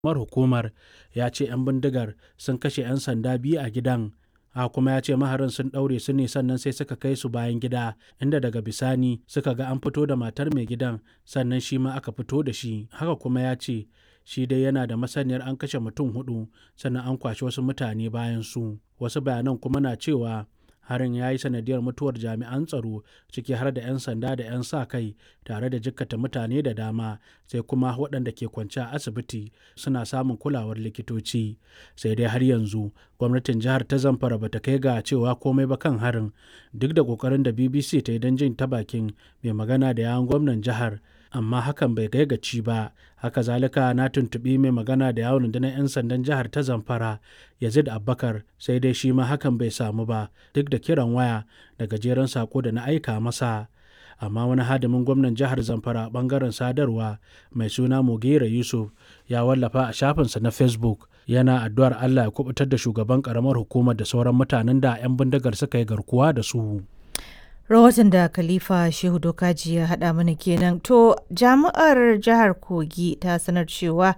Mar hukumar ya ce 'yan bindigar sun kashe 'yan sanda biyu a gidan, haka kuma ya ce maharan sun ɗaure su ne sannan sai suka kai su bayan gida, inda daga bisani suka ga an fito da matar mai gidan sannan shi ma aka fito da shi. Haka kuma ya ce shi dai yana da masaniyar an kashe mutum huɗu sannan an kwashe wasu mutane bayan su. Wasu bayanan kuma na cewa harin ya yi sanadiyar mutuwar jami'an tsaro ciki har da 'yan sanda da 'yan sa kai tare da jikkata mutane da dama sai kuma waɗanda ke kwance a asibiti suna samun kulawar likitoci sai dai har yanzu gwamnatin jihar ta zamfara bata kai ga cewa komai ba kan harin duk da kokarin da bbc ta yi don jin ta bakin mai magana da yawun gwamnan jihar amma hakan bai kai gaci ba haka zalika na tuntuɓi mai magana da yawon rundunar 'yan sandan jihar ta zamfara yazid abbakar sai dai shi ma hakan bai samu ba duk da kiran waya da gajeren sako da na aika masa amma wani hadimin gwamnan jihar zamfara bangaren sadarwa mai suna mugera yusuf ya wallafa a shafinsa na facebook yana addu'ar allah ya kubutar da shugaban karamar hukumar da sauran mutanen da 'yan bindigar suka yi garkuwa da su rahoton da khalifa shehu dokaji ya haɗa mana kenan to jami'ar jihar kogi ta sanar cewa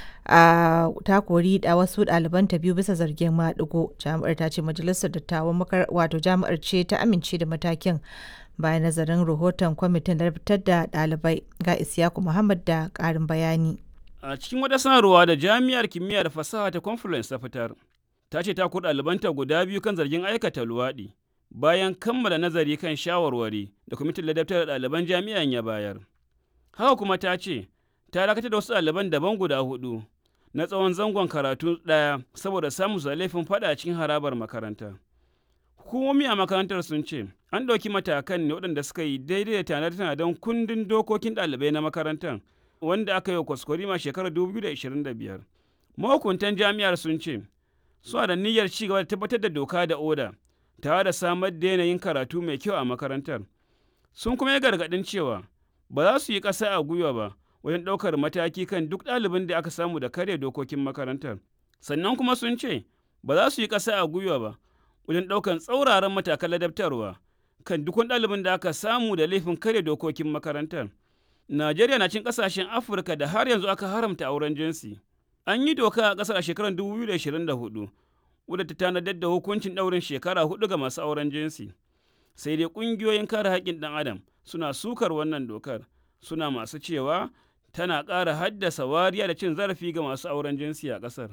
a ta kori da wasu ɗalibanta biyu bisa zargin maɗigo jami'ar ta ce majalisar dattawan wato jami'ar ce ta amince da matakin bayan nazarin rahoton kwamitin da fitar da ɗalibai ga isyaku muhammad da ƙarin bayani a cikin wata sanarwa da jami'ar kimiyya da fasaha ta conference ta fitar ta ce ta kori ɗalibanta guda biyu kan zargin aikata luwaɗi bayan kammala nazari kan shawarwari da kwamitin ladabtar da ɗaliban jami'an ya bayar. Haka kuma ta ce, ta dakatar da wasu ɗaliban daban guda hudu na tsawon zangon karatu ɗaya saboda samun su laifin faɗa cikin harabar makaranta. Hukumomi a makarantar sun ce, an ɗauki matakan ne waɗanda suka yi daidai da tanade-tanaden kundin dokokin ɗalibai na makarantar wanda aka yi wa kwaskwarima shekarar 2025. Mahukuntan jami'ar sun ce, suna da niyyar ci gaba da tabbatar da doka da oda tare da samar da yanayin karatu mai kyau a makarantar. Sun kuma yi gargaɗin cewa ba za su yi ƙasa a gwiwa ba wajen ɗaukar mataki kan duk ɗalibin da aka samu da karya dokokin makarantar. Sannan kuma sun ce ba za su yi ƙasa a gwiwa ba wajen ɗaukar tsauraran matakan ladabtarwa kan duk wani ɗalibin da aka samu da laifin karya dokokin makarantar. Najeriya na cin ƙasashen Afirka da har yanzu aka haramta auren jinsi. An yi doka a ƙasar a shekarar 2024 wadda ta tanadar da hukuncin ɗaurin shekara hudu ga masu auren jinsi sai dai ƙungiyoyin kare haƙƙin ɗan adam suna sukar wannan dokar suna masu cewa tana ƙara haddasa wariya da cin zarafi ga masu auren jinsi a ƙasar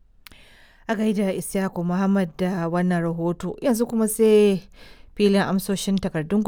a gaida isyaku muhammad da wannan rahoto yanzu kuma sai filin amsoshin takardun